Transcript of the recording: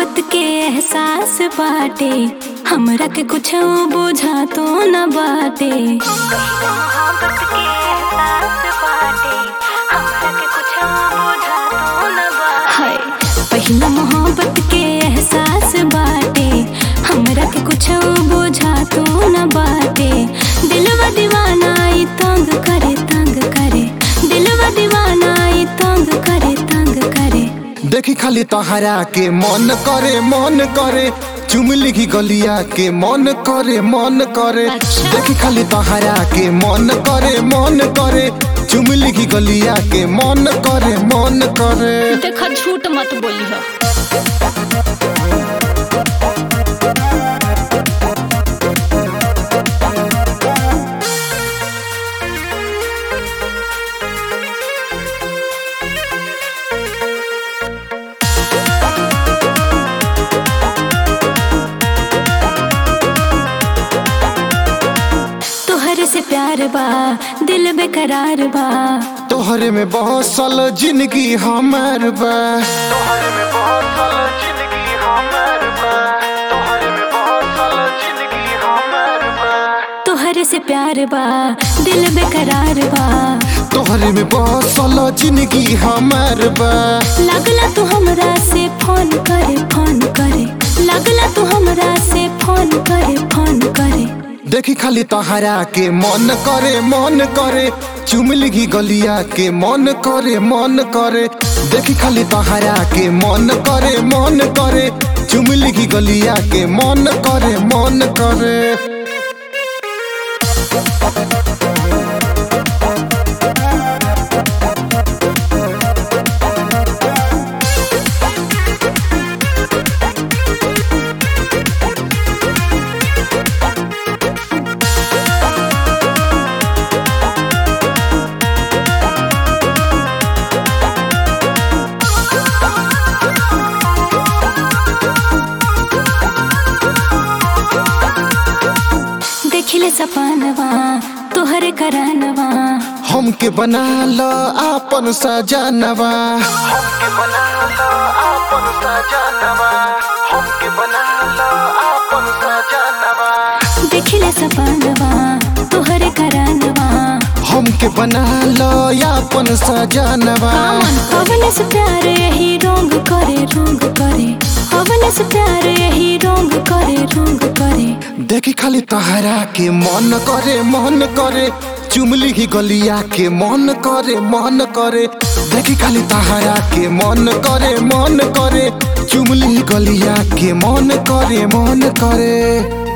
मोहब्बत के एहसास बाटे हमरा के कुछ बुझा तो न बाटे मोहब्बत के एहसास बाटे हमरा के कुछ बुझा तो न बाटे हाय पहिला मोहब्बत के एहसास बाटे हमरा के कुछ बुझा तो न बाटे दिलवा दीवाना ई तंग करे तंग करे दिलवा दीवाना ई तंग करे तंग करे देखी खाली तहरा के मन करे मन करे चुमली की गलिया के मन करे मन करे अच्छा। देखी खाली तहरा के मन करे मन करे चुमली की गलिया के मन करे मन करे देखा झूठ मत बोली हो तोहरे से प्यार बा दिल बेकरार बा तोहरे में बसल जिंदगी हमार बा तोहरे में बसल जिंदगी हमार बा तोहरे में बसल जिंदगी हमार बा तोहरे से प्यार बा दिल बेकरार बा तोहरे में बसल जिंदगी हमार बा लागला तू हमरा से फोन करे फोन करे लागला तू हमरा से फोन करे फोन करे देखी खाली तहरा के मन करे मन करे चुमली की गलिया के मन करे मन करे देखी खाली तहरा के मन करे मन करे चुमली की गलिया के मन करे मन करे देखिले सपनवा तोहरे करानवा हमके बना लो आपन सजनवा हमके बना लो आपन सजनवा हमके बना लो आपन सजनवा देखिले सपनवा तोहरे करानवा हमके बना लो आपन सजनवा हवन से प्यार यही रोंग करे रोंग करे हवन से प्यार यही रोंग करे रोंग करे देखी खाली तहरा के मन करे मन करे चुमली की गलिया के मन करे मन करे देखी खाली तहरा के मन करे मन करे चुमली गलिया के मन करे मन करे